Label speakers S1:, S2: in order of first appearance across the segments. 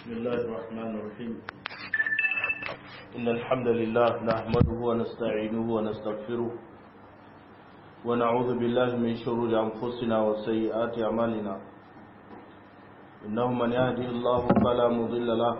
S1: بسم الله الرحمن الرحيم إن الحمد لله نحمده ونستعينه ونستغفره ونعوذ بالله من شرور أنفسنا وسيئات أعمالنا إنه من يهدي الله فلا مضل له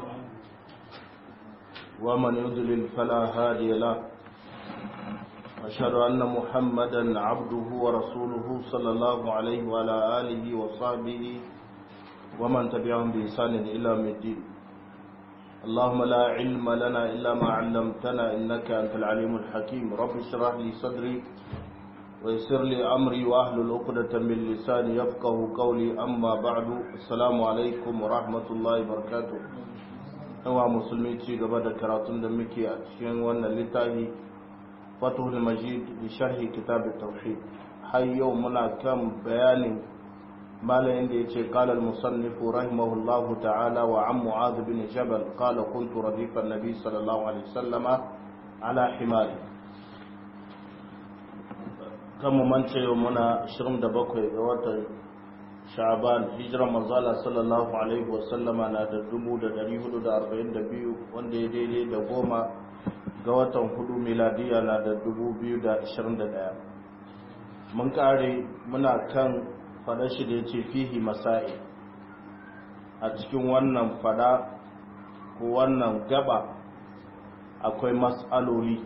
S1: ومن يضلل فلا هادي له أشهد أن محمدا عبده ورسوله صلى الله عليه وعلى آله وصحبه ومن تبعهم بإحسان إلى يوم الدين اللهم لا علم لنا إلا ما علمتنا إنك أنت العليم الحكيم رب اشرح لي صدري ويسر لي أمري وأهل عقدة من لساني يفقه قولي أما بعد السلام عليكم ورحمة الله وبركاته yawa musulmi ci gaba da karatun da muke a cikin wannan littafi fatuhul majid bi sharhi kitab tauhid har yau muna kan bayanin malayin da yace qala al musannif rahimahullahu ta'ala wa an mu'adh bin jabal qala kuntu radifa an-nabi sallallahu alaihi wasallama ala himari kan mu mance yau muna 27 ga watan sha'ban hijiran manzala sallallahu alaihi wasallama na da 1442 wanda ya daidai da goma ga watan hudu miladiya na da 2021 mun kare muna kan fada shi da ya ce fihi masa'i a cikin wannan fada ko wannan gaba akwai mas'aloli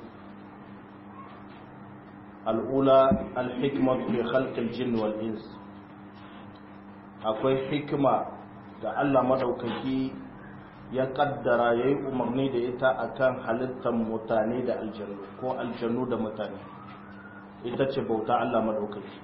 S1: al'ula al-hikmatu fi khalqil jinn wal ins akwai hikima da Allah madaukaki ya kaddara yayi umarni da ita akan halittar mutane da aljannu ko aljannu da mutane ita ce bauta Allah madaukaki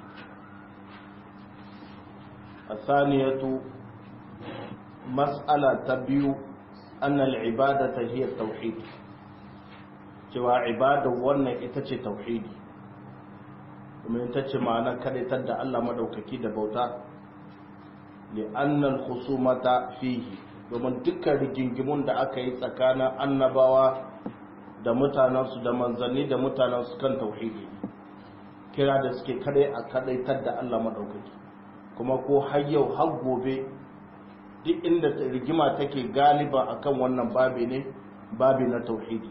S1: athaniyatu mas'ala ta biyu annal ibadata hiya tauhid cewa ibada wannan ita ce tauhidi kuma ita ce ma'ana kadaitar da Allah madaukaki da bauta li'annal khusumata fihi domin dukkan rigingimun da aka yi tsakanin annabawa da mutanensu da manzanni da mutanensu kan tauhidi kira da suke kadai a kadaitar da Allah madaukaki kuma ko har yau har gobe duk inda rigima take galiba akan wannan babi ne babi na tauhidi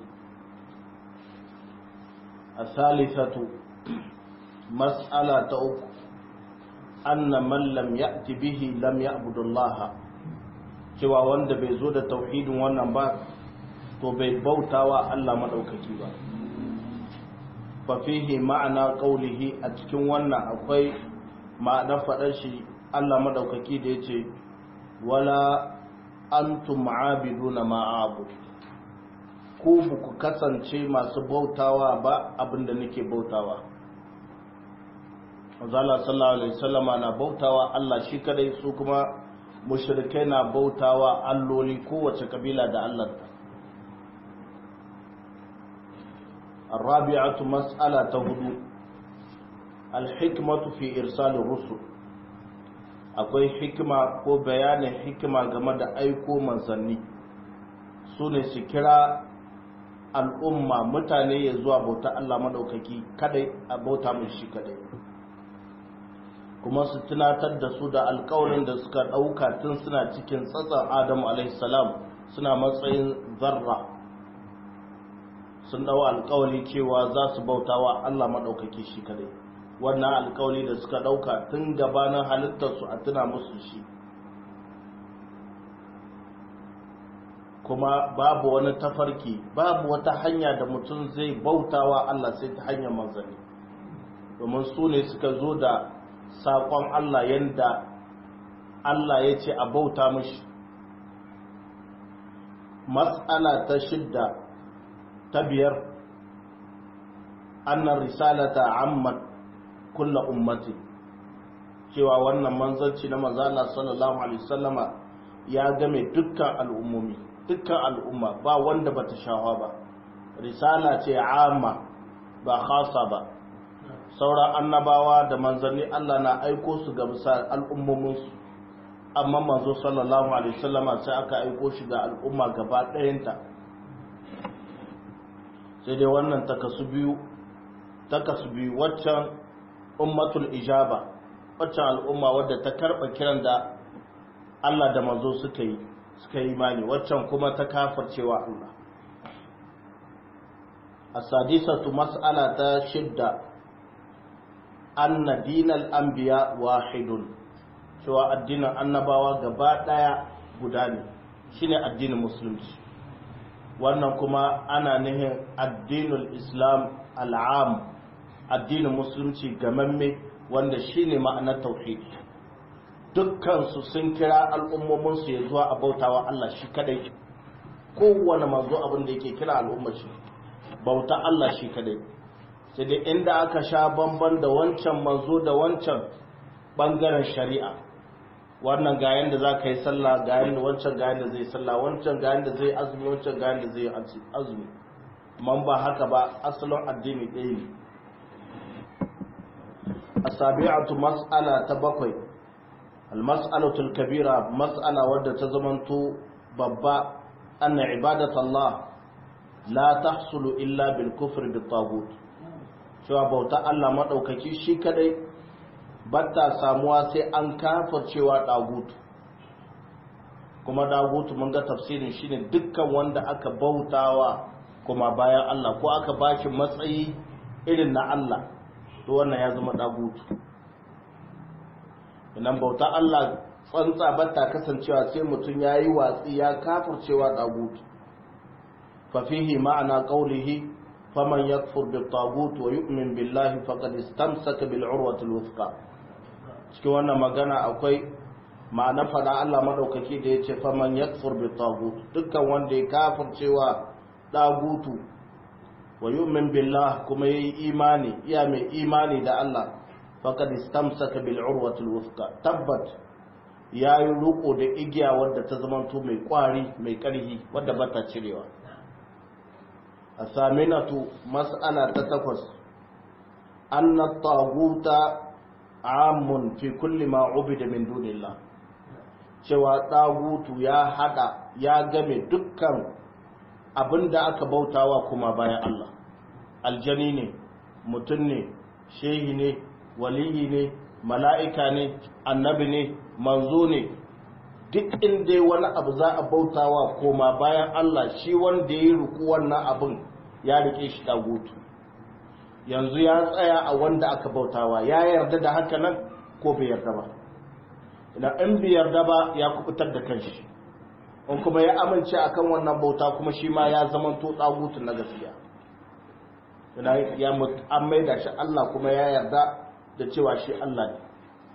S1: a salisatu mas'ala ta uku anna man lam ya'ti bihi lam ya'budullah cewa wanda bai zo da tauhidin wannan ba to bai bautawa Allah madaukaki ba fa fihi ma'ana qawlihi a cikin wannan akwai ma'anar fadar shi Allah madaukaki da yace wala antum ma'abiduna ma a'bud ku ku kasance masu bautawa ba abinda nake bautawa Mazala sallallahu Alaihi wasallama na bautawa Allah shi kadai su kuma mushrikai na bautawa alloli kowace kabila da Allahnta. Arabi'atu mas'ala ta hudu alhikmatu fi irsali rusul akwai hikima ko bayanin hikima game da aiko manzanni su ne su kira al'umma mutane ya zuwa bauta Allah maɗaukaki kadai a bauta mai shi kadai. kuma su tunatar da su da alkawarin da suka ɗauka tun suna cikin tsatsan adamu alaihissalam suna matsayin zarra sun ɗau alkawari cewa za su bauta wa allah maɗaukaki shi kadai wannan alkawari da suka ɗauka tun gabanin halittarsu a tuna musu shi kuma babu wani tafarki babu wata hanya da mutum zai bautawa allah sai ta hanyar manzanni domin su ne suka zo da saƙon Allah yadda Allah ya ce a bauta mashi matsala ta shidda ta biyar annan risalata ammat kulla ummati cewa wannan manzanci na manzana sallallahu alaihi wasallama ya game dukkan al'ummomi dukkan al'umma ba wanda bata shawa ba risala ce amma ba khasa ba sauran annabawa da manzanni Allah na aiko su ga bisa al'ummominsu amma manzo sallallahu alaihi wasallama sai aka aiko shi ga al'umma gaba ɗayanta sai dai wannan takasu biyu takasu biyu waccan ummatul ijaba waccan al'umma wadda ta karɓa kiran da Allah da manzo suka yi suka yi imani waccan kuma ta kafircewa Allah as-sadisatu mas'ala ta shidda anna dinal anbiya wahidun cewa addinin annabawa gaba daya guda ne shine addinin musulunci wannan kuma ana nihin addinul islam al'am addinin musulunci gamamme wanda shine ma'anar tauhidi dukkansu sun kira al'ummominsu ya zuwa a bautawa Allah shi kadai kowane manzo abin da yake kira al'ummar shi bauta Allah shi kadai sai dai inda aka sha bamban da wancan manzo da wancan bangaren shari'a wannan ga yanda za ka yi sallah ga yanda wancan ga yanda zai sallah wancan ga yanda zai azumi wancan ga yanda zai azumi man ba haka ba asalin addini ɗaya ne asabi'atu mas'ala ta bakwai almas'alatul kabira mas'ala wadda ta zamanto babba anna ibadat Allah la tahsulu illa bil kufri bit tagut cewa bauta Allah madaukaki shi kadai batta samuwa sai an cewa dagutu kuma dagutu mun ga tafsirin shine dukkan wanda aka bautawa kuma bayan Allah ko aka baki matsayi irin na Allah to wannan ya zama dagutu idan bauta Allah tsantsa batta kasancewa sai mutum yayi watsi ya kafircewa dagutu fa fihi ma'ana qawlihi faman yakfur bit tagut wa yu'min billahi faqad istamsaka bil urwati al wuthqa cikin wannan magana akwai ma'ana fada Allah madaukaki da yace faman yakfur bit tagut dukkan wanda ya kafircewa dagutu wa yu'min billah kuma yayi imani iya mai imani da Allah faqad istamsaka bil urwati al wuthqa tabbat yayi ruko da igiya wadda ta zamanto mai kwari mai karhi wadda bata cirewa الثامنة مسألة تتفس أن الطاغوت عام في كل ما عبد من دون الله cewa ɗagutu ya haɗa ya game dukkan abin da aka bautawa kuma bayan Allah aljani ne mutum ne shehi ne waliyi ne mala'ika ne annabi ne manzo ne duk inda wani abu za a bautawa koma bayan Allah shi wanda ya ruku wannan abin ya rike shi dagutu yanzu ya tsaya a wanda aka bautawa ya yarda da haka nan ko bai yarda ba idan in bai yarda ba ya kubutar da kanshi in kuma ya amince akan wannan bauta kuma shi ma ya zama to dagutu na gaskiya ya an maida shi Allah kuma ya yarda da cewa shi Allah ne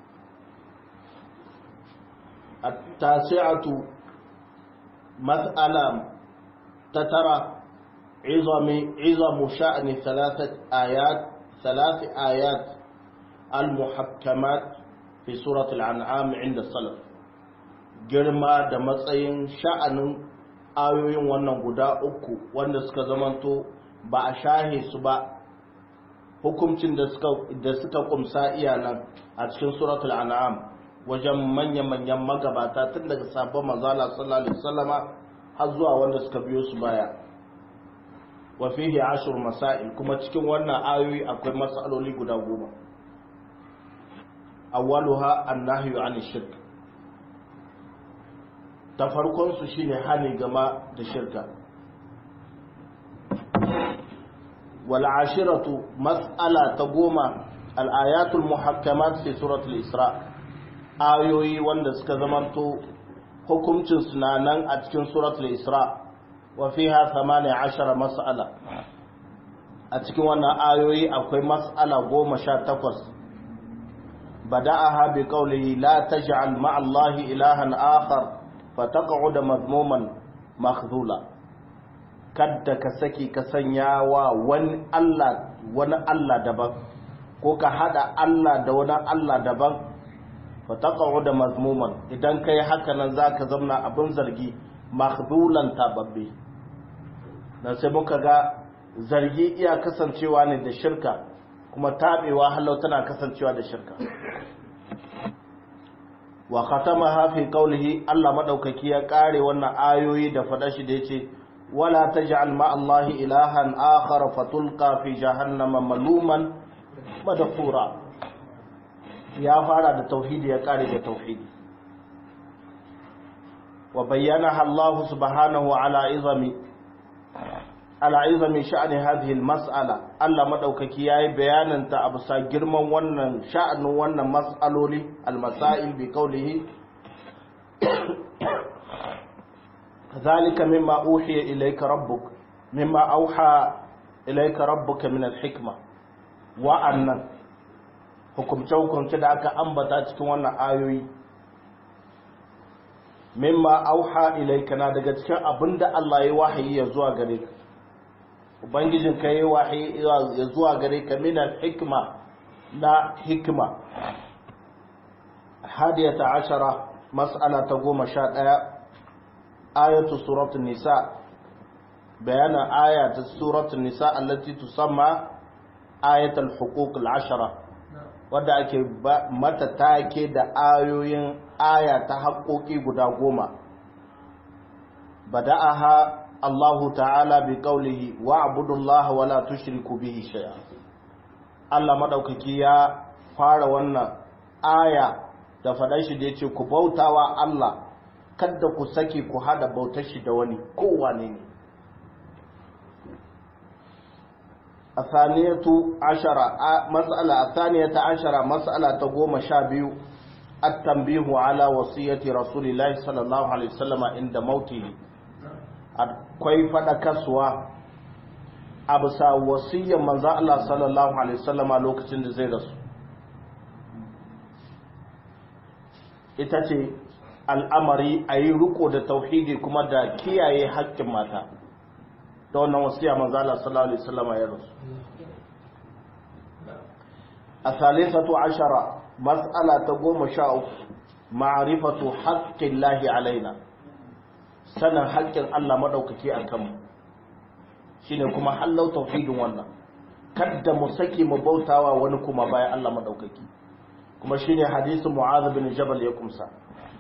S1: التاسعة مسألة تترى عظم عظم شأن ثلاثة آيات ثلاث آيات المحكمات في سورة الأنعام عند السلف girma da matsayin sha'anin ayoyin wannan guda uku wanda suka zamanto ba a shahe su ba hukuncin da suka kumsa iyanan a cikin suratul an'am wajen manya-manyan magabata tun daga sabon manzala sallallahu alaihi wasallama har zuwa wanda suka biyo su baya wa fihi ashur masail kuma cikin wannan ayoyi akwai masaloli guda goma awwaluha annahyu an shirk ta farkon su shine hani gama da shirka wal ashiratu mas'ala ta goma al ayatul muhakkamat fi suratul isra' ayoyi wanda suka zamanto hukuncin suna nan a cikin suratul isra wa fiha 18 mas'ala a cikin wannan ayoyi akwai mas'ala 18 bada'aha bi qawlihi la taj'al ma'a allahi ilahan akhar fataq'ud madmuman makhdhula kadda ka saki ka sanya wa wani Allah wani Allah daban ko ka hada Allah da wani Allah daban fataqa'u da mazmuman idan kai haka nan zaka zamna abin zargi makhdulan tababbe dan sai muka ga zargi iya kasancewa ne da shirka kuma tabewa halau tana kasancewa da shirka wa khatamaha fi qawlihi Allah madaukaki ya kare wannan ayoyi da fada shi da yace wala taj'al ma Allahi ilahan akhar fatulqa fi jahannama maluman madhura ya fara da tauhidi ya kare da tauhidi wa bayyanaha Allah subhanahu ala izami ala izami sha'ani hadhihi almas'ala Allah madaukaki yayi bayanin ta abu sa girman wannan sha'anin wannan mas'aloli almasail bi qawlihi kadhalika mimma uhiya ilayka rabbuk mimma auha ilayka rabbuka min alhikma wa annan hukumce hukumce da aka ambata cikin wannan ayoyi mimma auha ilayka na daga cikin abinda Allah ya wahayi ya zuwa gare ka ubangijin ka yi wahayi ya zuwa gare ka minan hikma na hikma hadiyata ashara mas'ala ta goma sha ɗaya ayatu suratun nisa bayanan aya ta suratun nisa allati tusamma ayatul huquq al-ashara wadda ake mata take da ayoyin aya ta haƙoƙi guda goma bada'aha الله تعالى بقوله واعبدوا الله ولا تشركوا به شيئا Allah madaukaki ya fara wannan aya da faɗan shi da yace ku bautawa Allah kada ku sake ku hada bautar shi da wani kowane ne athaniyatu ashara mas'ala athaniyata ashara mas'ala ta goma sha biyu at-tanbihu ala wasiyati rasulillahi sallallahu alaihi wasallama inda mautihi akwai faɗakarsuwa a bisa wasiyyar manzan Allah sallallahu Alaihi wasallama lokacin da zai rasu ita ce al'amari a yi riko da tauhidi kuma da kiyaye haƙƙin mata da wannan wasiyya manzan Allah sallallahu Alaihi wasallama ya rasu a salisatu ashara mas'ala ta goma sha uku ma'arifatu haƙƙin lahi alaina sanin haƙƙin Allah maɗaukaki a kanmu shi ne kuma hallau tauhidin wannan kadda mu sake mu bautawa wani kuma bayan Allah maɗaukaki kuma shi ne hadisun mu'adh bin jabal ya kumsa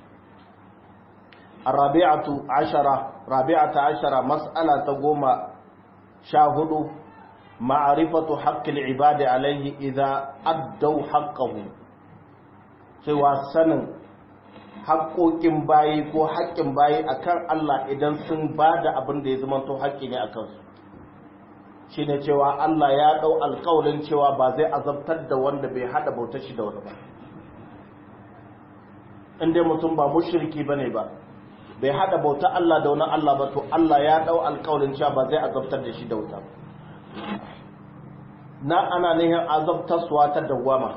S1: rabi'atu ashara rabi'ata ashara mas'ala ta goma sha hudu ma'arifatu haqqil ibadi alaihi idza addau haqqahu cewa sanin haƙoƙin bayi ko haƙƙin bayi akan Allah idan sun ba da abin da ya zama to haƙƙi ne a kansu shi ne cewa Allah ya ɗau alƙawarin cewa ba zai azabtar da wanda bai haɗa bautar shi da wani ba in dai mutum ba mushriki bane ba bai haɗa bautar Allah da wani Allah ba to Allah ya ɗau alƙawarin cewa ba zai azabtar da shi da wuta na ana nihin azabtarsuwa ta dawwama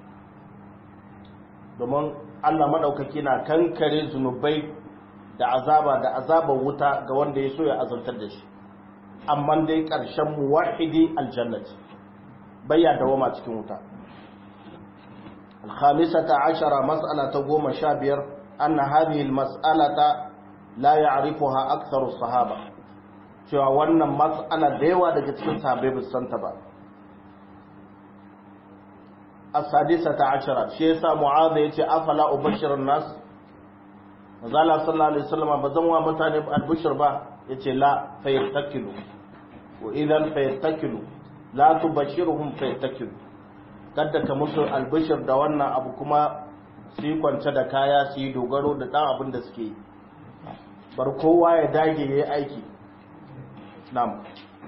S1: domin Allah maɗaukaki na kankare zunubai da azaba da azabar wuta ga wanda ya so ya azabtar da shi amma dai ƙarshen muwahidi aljannati bayya dawama cikin wuta الخامسة عشرة مسألة قوم شابير أن هذه المسألة لا يعرفها أكثر الصحابة cewa wannan matsala da yawa daga cikin sahabbai ba san ta ba as-sadisata ashara shi yasa mu'adh yace afala ubashirun nas mazala sallallahu alaihi wasallam bazan wa mutane albishir ba yace la fayattakilu wa idan fayattakilu la tubashiruhum fayattakilu kada ka musu albishir da wannan abu kuma su yi kwance da kaya su yi dogaro da ɗan abin da suke bar kowa ya dage ya yi aiki nam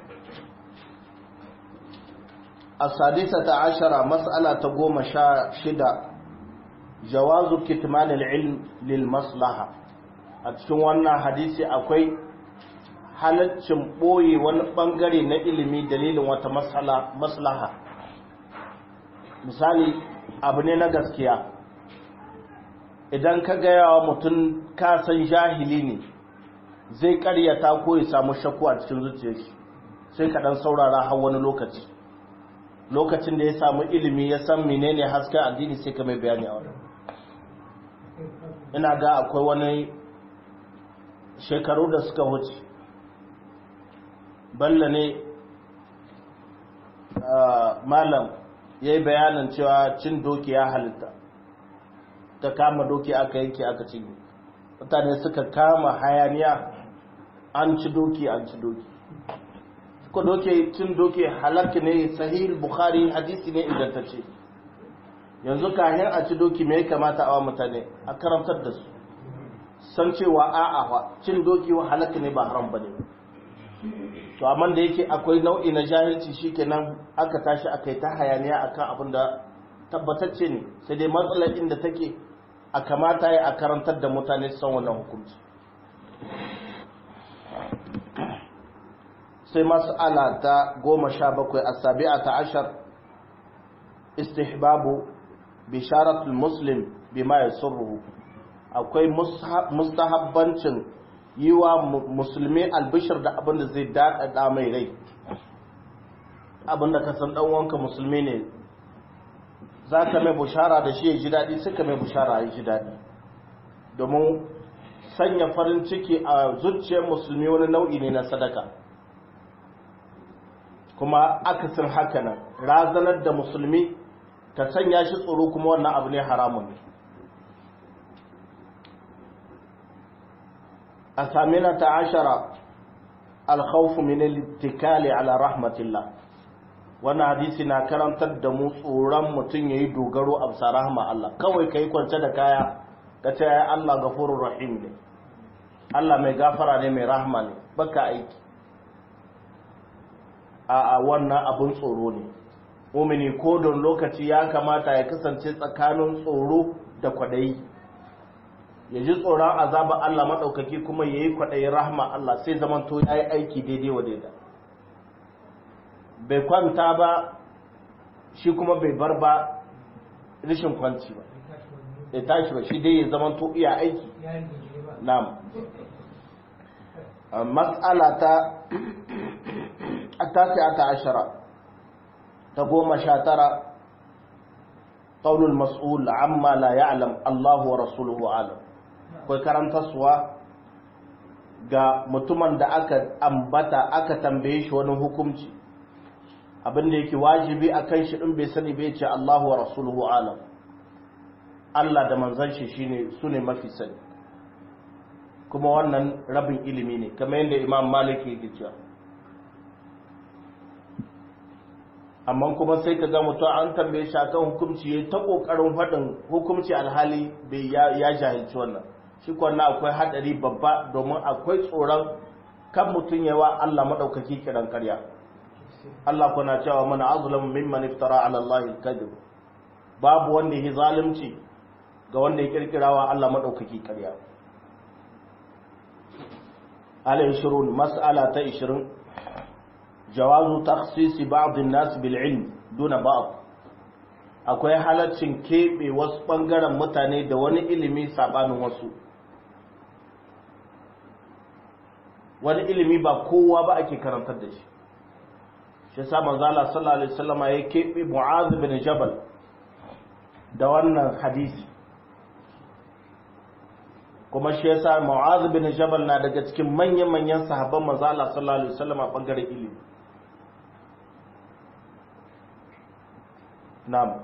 S1: a sadisa ta ashara matsala ta goma sha shida jawazu kitmanil ilm lil maslaha a cikin wannan hadisi akwai halaccin ɓoye wani ɓangare na ilimi dalilin wata maslaha misali abu ne na gaskiya idan ka gaya wa mutum kasan jahili ne zai karyata ko ya samu shakku a cikin zuciyarsa sai ka dan saurara har wani lokaci lokacin da ya samu ilimi ya san menene hasken addini sai ka mai bayani a wani ina ga akwai wani shekaru da suka wuce balla ne malam ya yi bayanin cewa cin doki ya halitta ta kama doki aka yanke aka cinye mutane suka kama hayaniya an ci doki an ci doki suka doki cin doki halarki ne sahih bukhari hadisi ne ingantacce yanzu kayan a ci doki mai kamata a wa mutane a karantar da su san cewa a'a cin doki wa halaka ne ba haram bane to amma da yake akwai nau'i na jahilci shikenan aka tashi aka yi ta hayaniya akan abin da tabbatacce ne sai dai matsalar inda take a kamata ya a karantar da mutane san wannan hukunci sai mas'ala ta goma sha bakwai a sabi'a ta ashar istihbabu bisharatul muslim bima yasurruhu akwai mustahabbancin yi wa musulmi albishir da abinda zai daɗaɗa mai rai abinda ka san wanka musulmi ne za ka mai bushara da shi ya ji daɗi suka mai bushara ya ji daɗi domin sanya farin ciki a zuciyar musulmi wani nau'i ne na sadaka kuma akasin haka nan razanar da musulmi ta sanya shi tsoro kuma wannan abu ne haramun ne a samina ta ashara alkhawfu min al-ittikali ala rahmatillah wannan hadisi na karantar da mu tsoron mutum yayi dogaro a bisa rahma Allah kawai kai kwance da kaya ka ce ya Allah gafurur rahim ne Allah mai gafara ne mai rahma ne baka aiki a wannan abun tsoro ne mumini ko don lokaci ya kamata ya kasance tsakanin tsoro da kwadayi ya ji tsoron azaba Allah maɗaukaki kuma ya yi kwaɗayi rahama Allah sai zamanto ya yi aiki daidai wa daida bai kwanta ba shi kuma bai bar ba rishin kwanci ba ya tashi ba shi dai ya zamanto iya aiki na'am mas'ala ta التاسعة عشرة تقوم شاترة قول المسؤول عما لا يعلم الله ورسوله عالم kai karantarsuwa ga mutumin da aka ambata aka tambaye shi wani hukunci abinda yake wajibi a kan shi ɗin bai sani bai ce Allahu wa rasuluhu alam Allah da manzan shi shine su ne mafi sani kuma wannan rabin ilimi ne kamar yadda imam malik yake cewa amma kuma sai ka ga mutum an tambaye shi akan hukunci ya ta kokarin faɗin hukunci alhali bai ya jahilci wannan shi kwanna akwai hadari babba domin akwai tsoron kan mutum yawa Allah madaukaki kiran karya Allah kuna cewa mana azlamu mimman iftara ala Allah kadhib babu wanda ya zalunci ga wanda ya kirkirawa Allah madaukaki karya ala 20 mas'ala ta 20 jawazu takhsisi ba'd an-nas bil ilm duna ba'd akwai halaccin kebe wasu bangaren mutane da wani ilimi sabanin wasu wani ilimi ba kowa ba ake karantar da shi shi sa manzo Allah sallallahu alaihi wasallam ya kebe Mu'adh bin Jabal da wannan hadisi kuma shi yasa Mu'adh bin Jabal na daga cikin manyan manyan sahabban manzo Allah sallallahu alaihi wasallam a bangaren ilimi نعم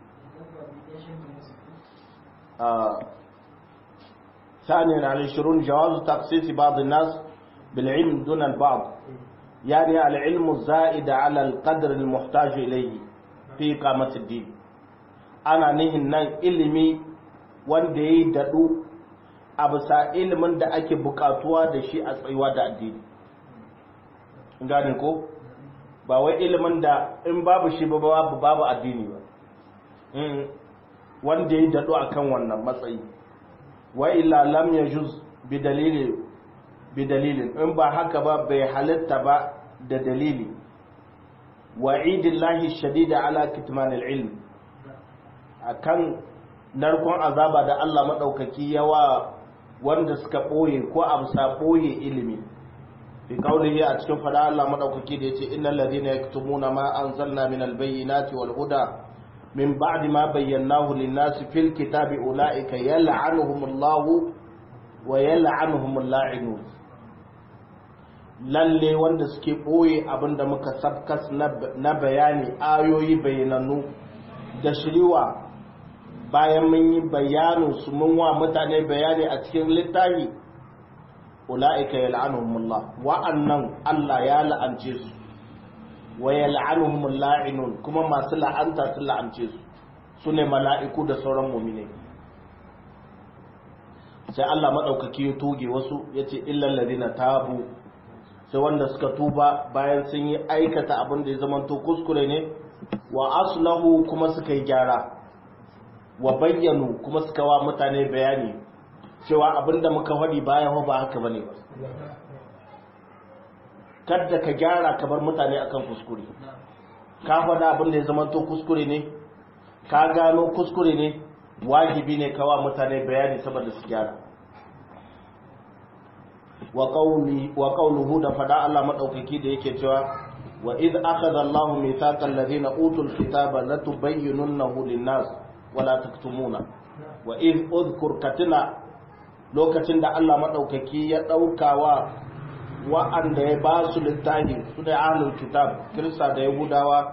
S1: آه. ثانيا على الشرون جواز تخصيص بعض الناس بالعلم دون البعض يعني العلم الزائد على القدر المحتاج إليه في إقامة الدين أنا نهن ilimi wanda ya yi daɗu a bisa ilimin da ake buƙatuwa da shi a tsayuwa da addini gane ko? ba wai ilimin da in babu shi ba babu babu addini ba wanda ya daɗo a kan wannan matsayi wa illa lam ya juz bi dalilin in ba haka ba bai halitta ba da dalili wa idillahi shadida ala kitman ilm akan narkon azaba da Allah maɗaukaki yawa wanda suka ɓoye ko amsa ɓoye ilimi fi kaulihi a cikin fada Allah madaukaki da yace innal ladina yaktumuna ma anzalna minal bayyinati wal huda min ba'di ma bayyanahu lin-nasi fil kitabi ulaika yal'anuhumullahu wa yal'anuhumul la'inun lalle wanda suke boye abinda muka sabkas na bayani ayoyi bayananu da shiriwa bayan mun yi bayanin su mun wa mutane bayani a cikin littafi ula'ika yal'anuhumullah wa'annan Allah ya la'ance su wa yal'anuhumul la'inun kuma masu la'anta sun la'ance su sune mala'iku da sauran mu'mine sai Allah maɗaukaki ya toge wasu ya ce illan ladina tabu sai wanda suka tuba bayan sun yi aikata abin da ya zamanto kuskure ne wa aslahu kuma suka yi gyara wa bayyanu kuma suka wa mutane bayani cewa abin da muka faɗi bayan ba haka bane ba kadda ka gyara ka bar mutane akan kuskure ka faɗa abin da ya zamanto kuskure ne ka gano kuskure ne wajibi ne kawa mutane bayani saboda su gyara wa qawluhu da fada Allah madaukaki da yake cewa wa id akhadha Allahu mithaqal ladina utul kitaba latubayyinunahu lin-nas wa la taktumuna wa id udhkur katila lokacin da Allah madaukaki ya daukawa wa'anda ya ba su littafi su da ahlul kitab kirista da yahudawa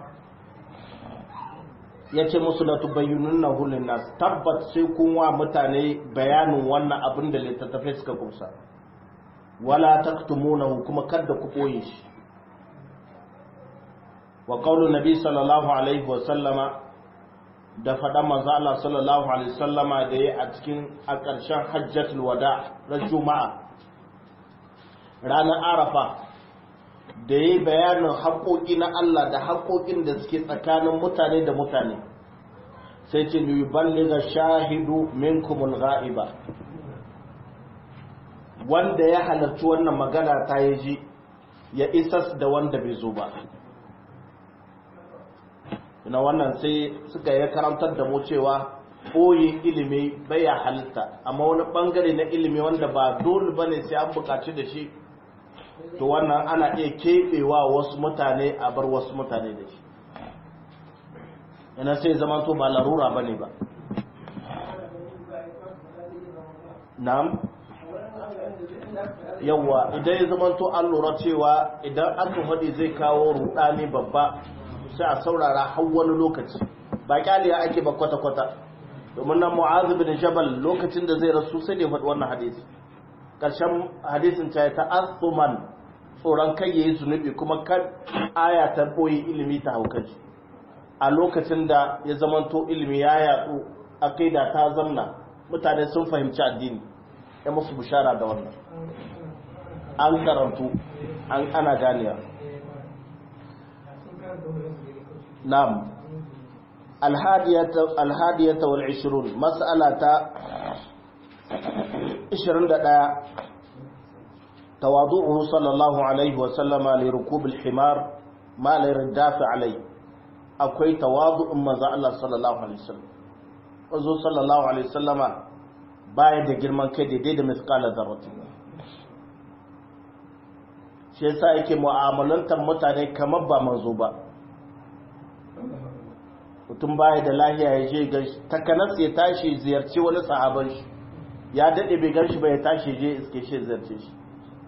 S1: ya ce musu la tubayyinunahu lin-nas tabbat sai kun wa mutane bayanin wannan abin da littattafai suka kusa wala taktumunahu kuma kada ku koye shi wa qaulun nabi sallallahu alaihi wa sallama da faɗan manzo Allah sallallahu alaihi wa sallama da yayi a cikin a ƙarshen hajjatul wada ran juma'a ranar arafa da yayi bayanin haƙoƙi na Allah da haƙoƙin da suke tsakanin mutane da mutane sai ce yuballigha shahidu minkumul ghaiba wanda ya halarci wannan magana ta yi ji ya isas da wanda bai zo ba ina wannan sai suka yi karantar da mu cewa ɓoye ilimi baya halitta amma wani ɓangare na ilimi wanda ba dole ba ne sai an buƙaci da shi to wannan ana iya keɓewa wasu mutane a bar wasu mutane da shi ina sai zama to ba larura ba ne ba na'am yawa idan ya zama to an lura cewa idan aka faɗi zai kawo rudani babba sai a saurara har wani lokaci ba kyaliya ake ba kwata-kwata domin nan mu'azu bin jabal lokacin da zai rasu sai da faɗi wannan hadisi ƙarshen hadisin ta ta asuman tsoron kai yayi zunubi kuma kan aya ta boye ilimi ta haukaci a lokacin da ya zamanto ilimi ya yatsu aqida ta zamna mutane sun fahimci addini ya musu bishara da wannan an karantu an ana ganiya na'am alhadiyata wal 20 mas'ala ta 21 tawadu'uhu sallallahu alaihi wa sallama li rukub al-himar ma la yardafi alai akwai tawadu'un manzo Allah sallallahu alaihi wasallam manzo sallallahu alaihi wasallama baya da girman kai daidai da misqala zarratin shi yasa yake mu'amalantar mutane kamar ba manzo ba mutum baya da lahiya ya je ga takanas ya tashi ziyarci wani sahaban shi ya dade bai gan shi ba ya tashi je iske shi ziyarce shi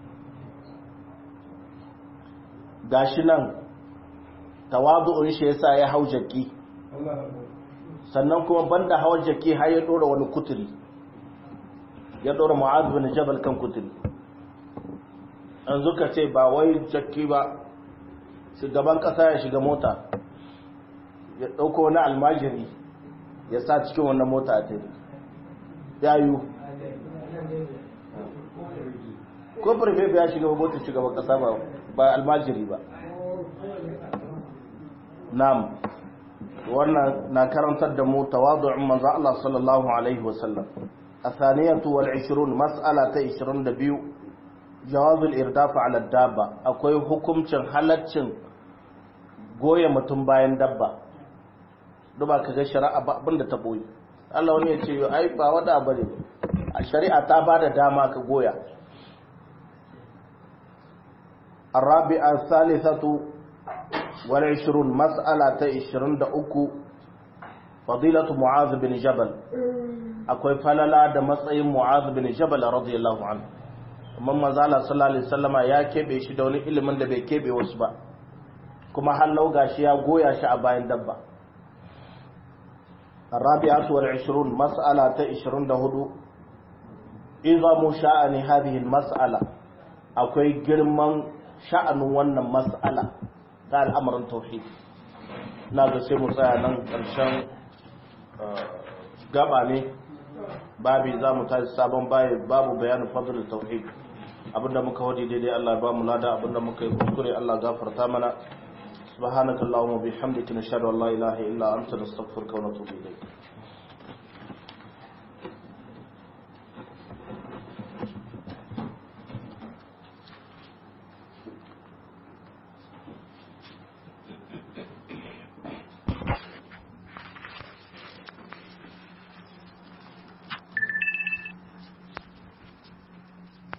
S1: gashi nan tawadu'un shi yasa ya hau jaki sannan kuma banda hawan jaki har ya dora wani kuturi ya dora mu'adh bin jabal kan kuturi an zuka ce ba wai jaki ba shugaban kasa ya shiga mota ya dauko wani almajiri ya sa cikin wannan mota a tare ya yi ko farfe ya shiga mota shugaban kasa ba ba almajiri ba nam wannan na karantar da mu tawadu'un manzo Allah sallallahu alaihi wasallam الثانية والعشرون مسألة عشرون دبيو جواز الإرداف على الدابة أكوي حكم چن حلتشن goya mutum bayan dabba duba ka ga shari'a ba abinda ta boye Allah wani ya ce ai ba wada bane a shari'a ta ba da dama ka goya الرابعة الثالثة والعشرون مسألة عشرون دا أكو فضيلة معاذ بن جبل akwai falala da matsayin Mu'adh bin Jabal radiyallahu anhu amma manzo Allah sallallahu alaihi wasallama ya kebe shi da wani ilimin da bai kebe wasu ba kuma hallau gashi ya goya shi a bayan dabba الرابعة والعشرون مسألة عشرون دهدو إظام شأن هذه المسألة أكوي جرمان شأن ون مسألة قال أمر التوحيد ناقص سيمو سيانا قرشان gaba ne babi za mu tashi sabon babu bayanin fadlul tauhid abinda muka wadi daidai Allah ya ba mu lada abinda muka yi kuskure Allah gafarta mana subhanakallahumma bihamdika nashhadu an la ilaha illa anta nastaghfiruka wa natubu ilayk